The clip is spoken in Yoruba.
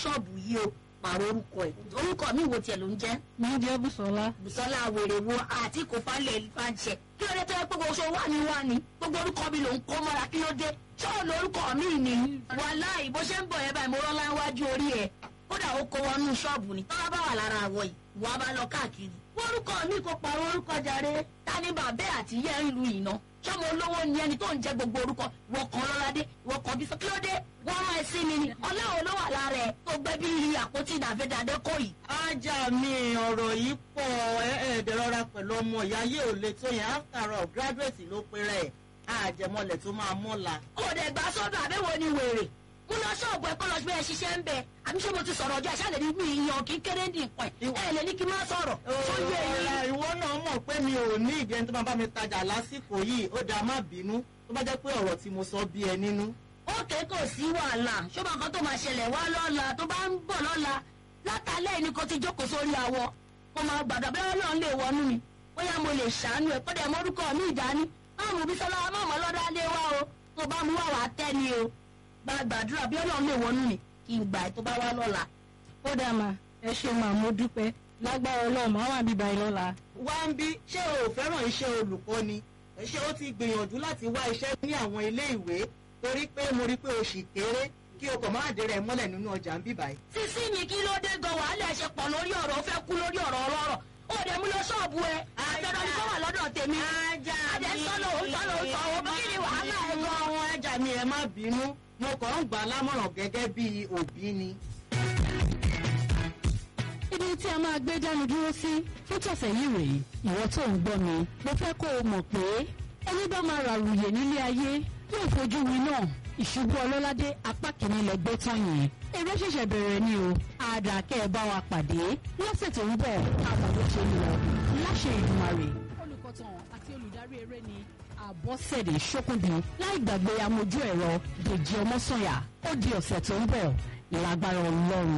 ṣọ́ọ̀bù yìí o pààrọ̀ orúkọ ẹ̀ orúkọ mi wo tiẹ̀ ló ń jẹ́ mi jẹ́ Bùsọ́lá bùsọ́lá wèrè wo àti kò falẹ̀ fàǹṣẹ̀ kí ló dé tó yẹ pé gbogbo ṣe wà ní wà ní gbogbo orúkọ mi ló ń kó mọ́ra kí ló dé ṣọ́ọ̀ lórúkọ mi ni wàláì bó ṣe ń bọ̀ yẹn báyìí mo rọ́lá iwájú orí ẹ̀ kódà ó kó wọnú ṣọ́ọ̀bù ni tọ́lá bá wà lára àwọ̀ yìí wà á bá lọ káàkiri orúkọ mi kò pààrọ̀ orúkọ jàre ta ni bàbá àti yẹ́ ń lu ìná sọmọ olówó ni ẹni tó ń jẹ gbogbo orúkọ wọkàn lọ́ládé wọkàn bí sọ kí ló dé wọ́n máa sí mi ni ọlọ́run ló wà lára ẹ̀ tó gbẹ bí àpótí ìdàfẹ́dàdé kò yìí. ajá mi ọ̀rọ̀ yìí pọ̀ ẹ̀ẹ́dẹ̀rọra pẹ̀lú ọmọ ìyá yé ò lè tó yẹn after all graduate ló pe rẹ̀ àjẹmọ́lẹ̀ tó máa mọ́la. kò dẹ̀ gbà sọ́dọ̀ àbẹ̀wò ni wèrè kó lọ ṣọ́ọ̀bù ẹ̀ kó lọ gbé ẹ ṣiṣẹ́ ń bẹ̀ àbí ṣé mo ti sọ̀rọ̀ ọjọ́ àṣà lè ní mi ìyàn kí kéré ní nǹkan ẹ̀ ẹ̀ lè ní kí n má sọ̀rọ̀ tó yẹ ọ̀la ẹ̀yìn. ìwọ náà mọ̀ pé mi ò ní ìdí ẹni tó máa bá mi tajà lásìkò yìí ó dáa má bínú tó bá jẹ́ pé ọ̀rọ̀ tí mo sọ bí ẹ nínú. ókè kò sí wàhálà ṣọ́bà kan tó máa ṣẹlẹ̀ wá lọ́la tó bá ń bọ̀ lọ́la látàlẹ́ ni kò ti jókòó sórí awọ kó máa gbàdọ̀ bẹ́ẹ̀ ọlọ́run lè wọnú mi bóyá mo lè ṣàánú ẹ̀ kọ́dẹ̀ mọ́rúkọ mi ìdání máàmù bísọ́lá máàmù ọlọ́dá lé wá o tó bá mú wà wá tẹ́ ni o gba gbàdúrà bí ọlọ́run lè wọnú mi kí n gbà ẹ̀ tó bá wá lọ́la. kódà mà ẹ ṣe mà mo dúpẹ́ lágbára ọlọ́run máa wà bíbá yín lọ́la. wá ń bí ṣé o ò fẹ́ràn iṣẹ́ olùkọ́ ni ṣé o ti gbìyànjú láti wá iṣẹ́ ní àwọn ilé ìwé torí pé mo rí pé o ṣì kéré kí o kàn máa dé rẹ̀ mọ́lẹ̀ nínú ọjà ń bíbáyìí. sísí mi kí ló dé gan wàhálà ẹ ṣe pọ̀ lórí ọ̀rọ̀ ó fẹ́ kú lórí ọ̀rọ̀ ọlọ́rọ̀ ó dẹ̀ mú lọ ṣọ́ọ̀bù ẹ àjọ̀dọ̀ ni kó wà lọ́dọ̀ tèmi. ajá Adé sọ́nà òun sọ́nà òun sọ òun kí ni wàhálà ẹ gan. àwọn ajá mi ẹ má bínú mo kàn ń gbà á lámọ̀ràn gẹ́gẹ́ bí òbí ni. ibi tí a máa gbé dánu dúró sí fún tọ̀sẹ̀ yìí rèé ìwọ tó ń gbọ́ mi mo fẹ́ kó o mọ̀ pé ẹni bá máa ràrùyè nílé ayé yóò fojú wi náà ìṣubú ọlọ́ládé apá kìíní lẹ gbé tán yẹn eré ṣẹ̀ṣẹ̀ bẹ̀rẹ̀ ni o àdàkẹ́ ẹ bá wa pàdé lọ́sẹ̀ tó ń bọ̀ káwọn ló ṣe ń lọ láṣẹ Èdùmàrè. olùkọ́tàn àti olùdarí eré ni àbọ̀sẹ̀dé ṣókùnbí láì gbàgbé amójú ẹ̀rọ dèjì ọmọ́sànyà ó di ọ̀sẹ̀ tó ń bọ̀ lágbára ọlọ́run.